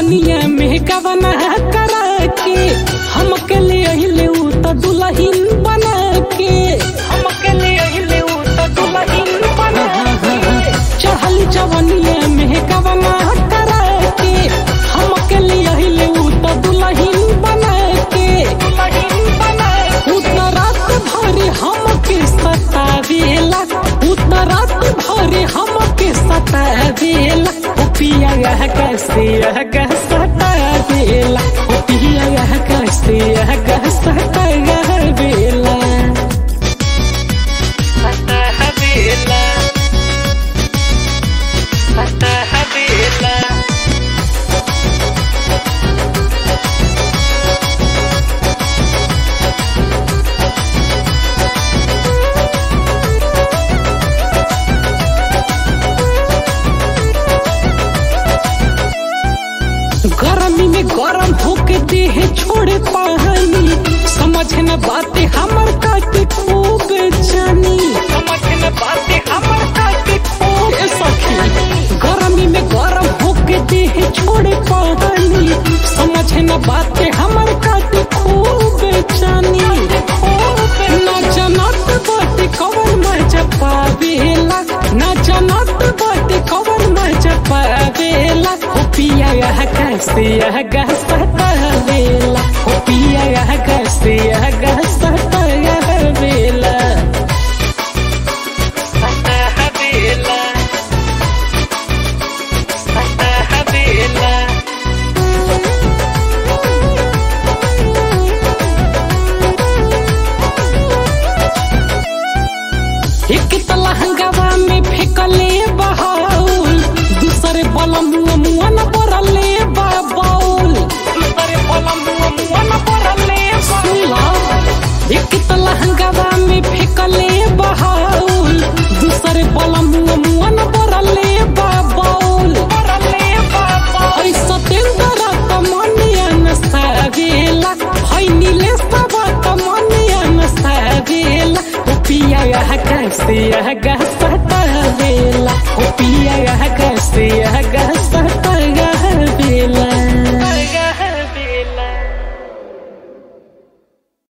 जवनिया में गवना करा के हम के ले अहिले उ त दुलहिन बना के हम के ले अहिले उ त दुलहिन बना के चढ़ल जवनिया में गवना करा के हम के ले अहिले उ त दुलहिन बना के दुलहिन बना उ त रात भर हम के सतावेला उ त रात भर हम के सतावेला ओ पिया यह कैसे यह गह सतावेला ओ पिया यह कैसे यह गह सतावेला सतावेला सतावेला गर्मी में गरम होके देह छोड़े पानी समझ न बातें हमर काटे खूब जानी समझ न बातें हमर काटे खूब सखी गर्मी में गरम होके देह छोड़े पानी समझ न बातें हमर काटे खूब जानी ना जनत बाटे कवर मजा पावेला ना जनत बाटे कवर मजा पावेला ओ पिया यह कैसे यह गहसतावेला ओ पिया यह कैसे यह गहसतावेला सतावेला सतावेला एक तलहंगवा में फेंकले बहाउल दूसरे बलम मुआ मुआ न बरले बाबाउल दूसरे बलम मुआ मुआ न बरले सुला एक तलहंगवा में फेंकले बहाउल दूसरे बलम मुआ मुआ न बरले बाबाउल बरले बाबाउल ऐसा तेंदरा तमनिया न सावेला है नीले सबा तमनिया न सावेला ओ पिया यह कैसे यह गहसता वेला ओ पिया यह कैसे यह गहसता